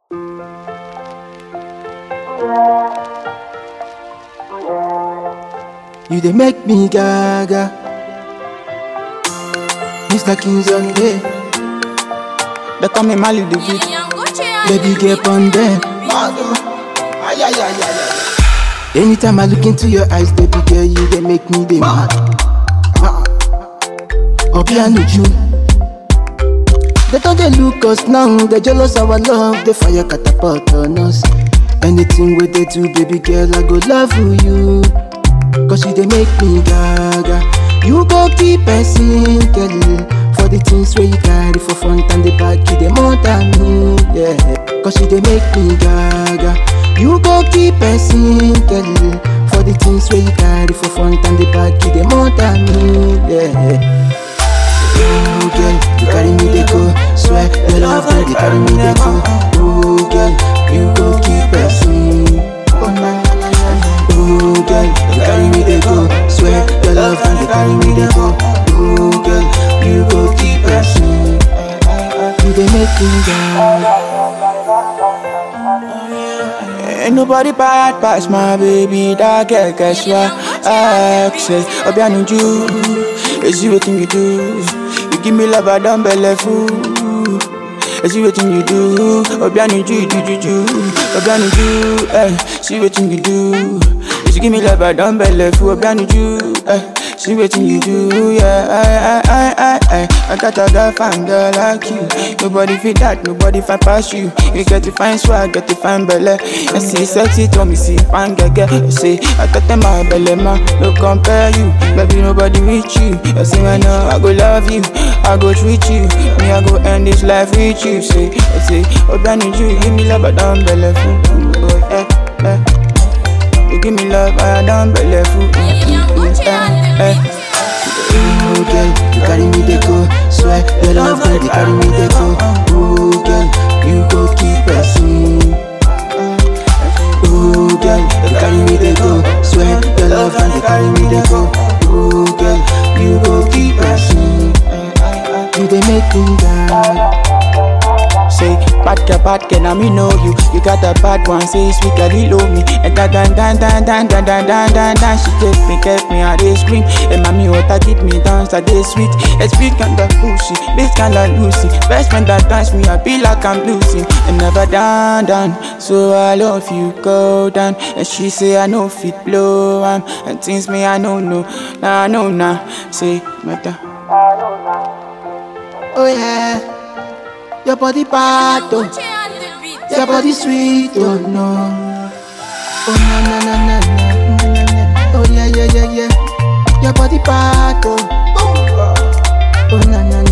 You dey make me gaga. Mr. King's on day. They call me Mali the beat. Baby, get on them. Anytime I look into your eyes, baby girl, you dey make me dey mad. Obi and Uju. They don't they look us now, they jealous our love, they fire catapult on us. Anything we they do, baby girl, I go love you. Cause you they make me gaga. You go keep person, girl. For the things where you carry for front and the back, you they more than me, yeah. Cause you they make me gaga. You go keep person, girl. For the things where you carry for front and the back, you they more than me, yeah. Ooh, girl, you carry me they go. Swear your love, girl, you carry me they go. Ooh, girl, you go keep person. Oh, na, na, na, na. Ooh, girl, you carry me they go. Swear your love, girl, you carry me they go. Ooh, girl, you go keep person. You they make me go. Ain't nobody bad past my baby, that girl, guess what? I say, Obianuju, is you waiting you do? You give me love, I don't believe fool. Is you waiting you do? Obianuju, you do, you do. Obianuju, eh, see waiting you do. Is you give me love, I don't believe fool. Obianuju, eh, see waiting you do, yeah. I, I, I, I, I, I got a girl, fine girl like you. Nobody fit that, nobody find past you. You get to find swag, get to find belly. I see sexy, to me see fine girl, girl. I say, I got them my belly, man. No compare you, baby, nobody reach you. I say, I know, I go love you, I go treat you. Me, I go end this life with you. Say, I say, oh, I need you, give me love, I don't belly fool. Oh, eh, eh. You give me love, I don't belly fool. Eh, eh. Ooh, girl, you carry me they go. Swear your love, girl, you carry me they go. Ooh, girl, you go keep person. Ooh, girl, you carry me they go. Swear your love, girl, you carry me they go. Ooh, girl, you go keep person. You they make me die. Say, bad girl, bad girl, now me know you. You got a bad one, say sweet girl, he love me. And dan dan dan dan dan dan dan dan dan dan. She kept me, kept me, I they scream. And mommy, what I give me dance, I they sweet. And speak kind of pussy, this kind of Lucy. Best friend that dance me, I feel like I'm losing. And never down, down. So I love you, go down. And she say I know fit blow, um, and things me I know no, nah, I know nah. Say, matter. Oh yeah, your body bad oh, your body sweet oh no. Oh na na na na na na na na. Oh yeah yeah yeah yeah, your body bad oh. Oh na na